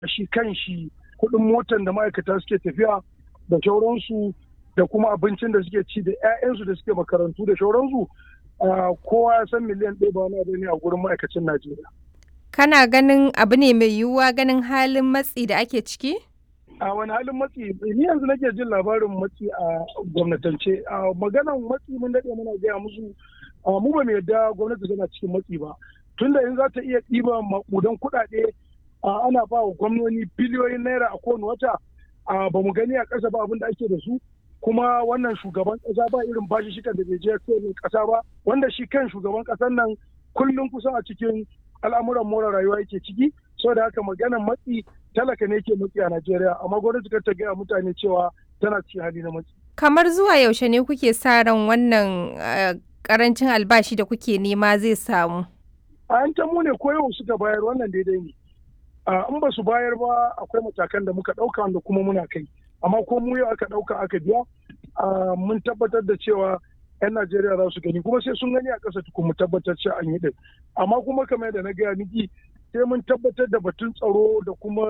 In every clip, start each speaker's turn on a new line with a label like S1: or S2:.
S1: shi kan shi kuɗin motan da ma'aikata suke tafiya da shauransu da kuma abincin da suke ci da 'ya'yansu da suke makarantu da shauransu kowa ya san miliyan ɗaya ba wani ne a gurin ma'aikacin Najeriya.
S2: Kana ganin abu ne mai yiwuwa ganin halin matsi da ake ciki?
S1: A wani halin matsi ni yanzu nake jin labarin matsi a gwamnatance. A maganan matsi mun daɗe muna gaya musu mu ba mu yarda gwamnati tana cikin matsi ba. Tunda in za ta iya ɗiba maƙudan kuɗaɗe ana ba wa gwamnoni biliyoyin naira a kowane wata ba mu gani a ƙasa ba abin da ake da su. kuma wannan shugaban kasa ba irin bashi shikan da bai je kasa ba wanda shi kan shugaban kasan nan kullum kusan a cikin al'amuran more rayuwa yake ciki saboda haka maganan matsi talaka ne ke matsi a Najeriya amma gwamnati kar ta gaya mutane cewa tana cikin hali na matsi.
S2: Kamar zuwa yaushe ne kuke sa ran wannan karancin albashi da kuke nema zai samu?
S1: A yan mu ne ko yau suka bayar wannan daidai ne. In ba su bayar ba akwai matakan da muka ɗauka wanda kuma muna kai. amma ko mu yau aka ɗauka aka biya mun tabbatar da cewa 'yan Najeriya za su gani kuma sai sun gani a ƙasa tukun mu tabbatar cewa an yi ɗin amma kuma kamar yadda na gaya miki sai mun tabbatar da batun tsaro da kuma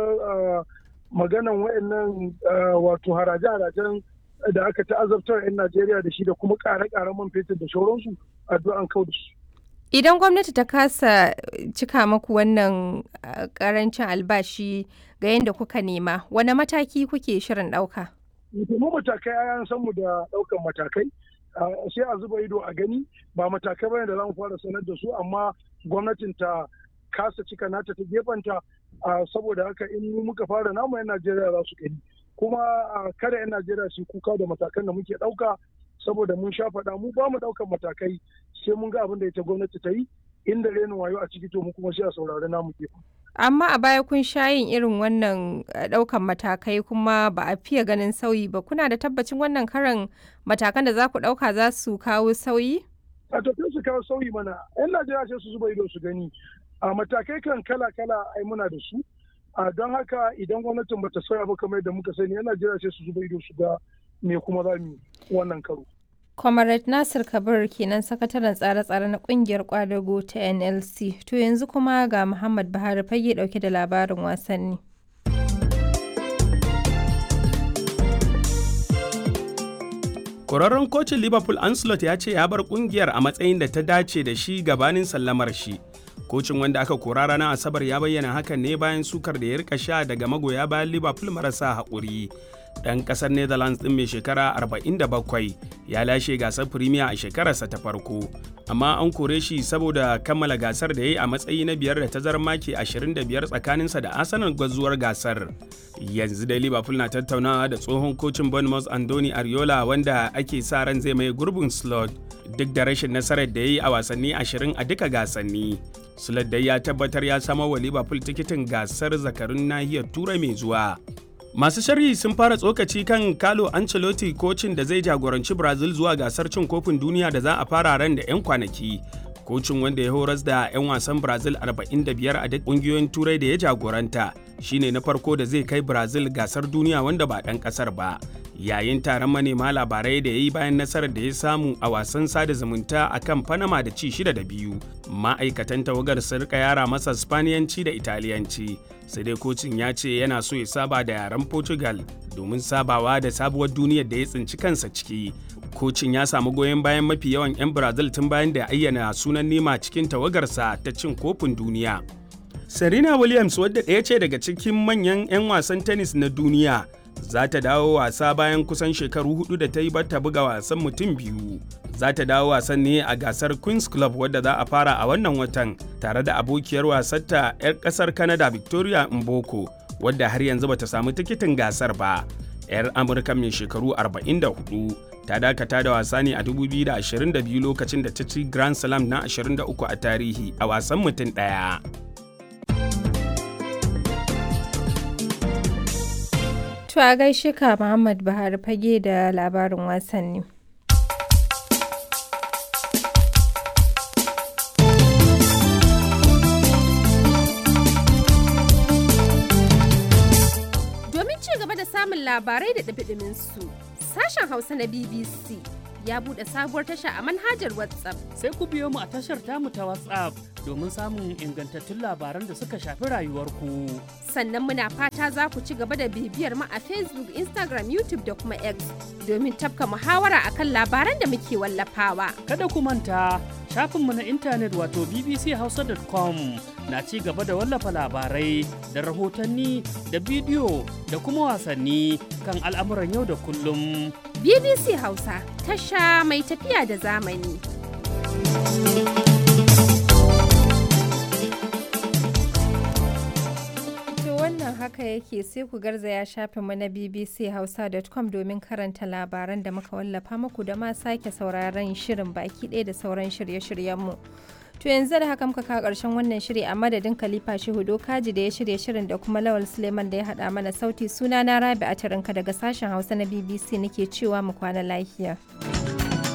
S1: maganan wayannan wato haraje-harajen da aka ta'azabtar 'yan Najeriya da shi da kuma ƙare-ƙaren man fetur da shauransu addu'an kau da su.
S2: Idan gwamnati ta kasa cika maku wannan karancin albashi ga yadda kuka nema, wane mataki kuke shirin ɗauka?
S1: Mu matakai an san mu da ɗaukan matakai, sai a zuba ido a gani ba matakai bane da za mu fara sanar da su amma gwamnatin ta kasa cika nata ta gefanta saboda haka in muka fara namu 'yan Najeriya za su gani. Kuma kada 'yan Najeriya su kuka da matakan da muke ɗauka saboda mun sha faɗa mu ba mu ɗaukan matakai sai mun ga abin da ita gwamnati ta yi inda renin wayo a ciki to mu kuma sai a saurari namu gefen.
S2: Amma a baya kun sha yin irin wannan ɗaukan matakai kuma ba a fiye ganin sauyi ba kuna da tabbacin wannan karan matakan da za ku ɗauka za su kawo sauyi?
S1: A to su kawo sauyi mana 'yan Najeriya sai su zuba ido su gani a matakai kan kala-kala ai muna da su a don haka idan gwamnatin bata sauya ba kamar yadda muka sani 'yan Najeriya sai su zuba ido su ga me kuma za mu wannan karo.
S2: Comrade Nasir Kabir kenan sakataren tsare-tsare na kungiyar kwadago ta NLC. To yanzu kuma ga Muhammad Buhari fage dauke da labarin wasanni.
S3: Kwararren kocin Liverpool Ancelot ya ce ya bar kungiyar a matsayin da ta dace da shi gabanin sallamar shi. Kocin wanda aka kora ranar Asabar ya bayyana hakan ne bayan sukar da ya rika sha daga magoya bayan Liverpool marasa haƙuri. ɗan ƙasar netherlands ɗin mai shekara 47 ya lashe gasar premier a shekararsa ta farko amma an kore shi saboda kammala gasar da ya yi a matsayi na biyar da tazarar maki 25 tsakaninsa da arsenal gwazuwar gasar yanzu da liverpool na tattaunawa da tsohon kocin bournemouth andoni ariola wanda ake sa ran zai mai gurbin slot duk da rashin nasarar da ya yi a wasanni 20 a duka gasanni slot dai ya tabbatar ya samo wa liverpool tikitin gasar zakarun nahiyar turai mai zuwa Masu sharhi sun fara tsokaci kan Carlo Ancelotti kocin da zai jagoranci Brazil zuwa gasar cin kofin duniya da za a fara ran da 'yan kwanaki. Kocin wanda ya horas da 'yan wasan Brazil 45 a duk ƙungiyoyin turai da ya jagoranta shine na farko da zai kai Brazil gasar duniya wanda ba ɗan ƙasar ba. Yayin taron manema labarai da ya yi bayan nasarar da ya samu a wasan sada zumunta a kan Panama da ci shida da biyu, ma'aikatan tawagar sun rika yara masa Spaniyanci da Italiyanci. sai dai kocin ya ce yana so ya saba da yaren portugal domin sabawa da sabuwar duniyar da ya tsinci kansa ciki kocin ya samu goyon bayan mafi yawan 'yan brazil tun bayan da ayyana sunan nema cikin tawagarsa ta cin kofin duniya serena williams wadda ɗaya ce daga cikin manyan 'yan wasan tennis na duniya za ta dawo wasa bayan kusan shekaru hudu da ta yi bata buga wasan mutum biyu za ta dawo wasan ne a gasar queens club wadda za a fara a wannan watan tare da abokiyar wasarta 'yar kasar canada victoria mboko wadda har yanzu bata samu tikitin gasar ba 'yar amurka mai shekaru 44 ta dakata da wasa ne a 2022 lokacin da ta ci grand slam na 23 a tarihi a wasan mutum ɗaya.
S2: To a gaishe ka Muhammad Buhari fage da labarin wasanni.
S4: Domin ci gaba da samun labarai da ɗabiɗimin su, sashen Hausa na BBC
S2: ya buɗe sabuwar tasha a manhajar WhatsApp.
S4: Sai ku biyo mu a tashar tamu ta WhatsApp domin samun ingantattun labaran da suka shafi rayuwarku.
S2: Sannan muna fata za ku ci gaba da bibiyar mu a Facebook, Instagram, YouTube da kuma X domin tafka muhawara akan labaran da muke wallafawa.
S4: Kada ku manta shafinmu na intanet wato bbchausa.com na ci gaba da wallafa labarai da rahotanni da bidiyo da kuma wasanni kan al'amuran yau da kullum.
S2: BBC Hausa tasha mai tafiya da zamani. To wannan haka yake sai ku garzaya shafinmu na bbchausa.com domin karanta labaran da muka wallafa muku da ma sake sauraron shirin baki ɗaya da sauran shirye-shiryenmu. To yanzu da haka muka kawo ƙarshen wannan shiri a madadin Khalifa Shehu Dokaji da ya shirya shirin da kuma Lawal Suleiman da ya haɗa mana sauti suna na Rabi a daga sashen Hausa na BBC nake cewa mu kwana lafiya.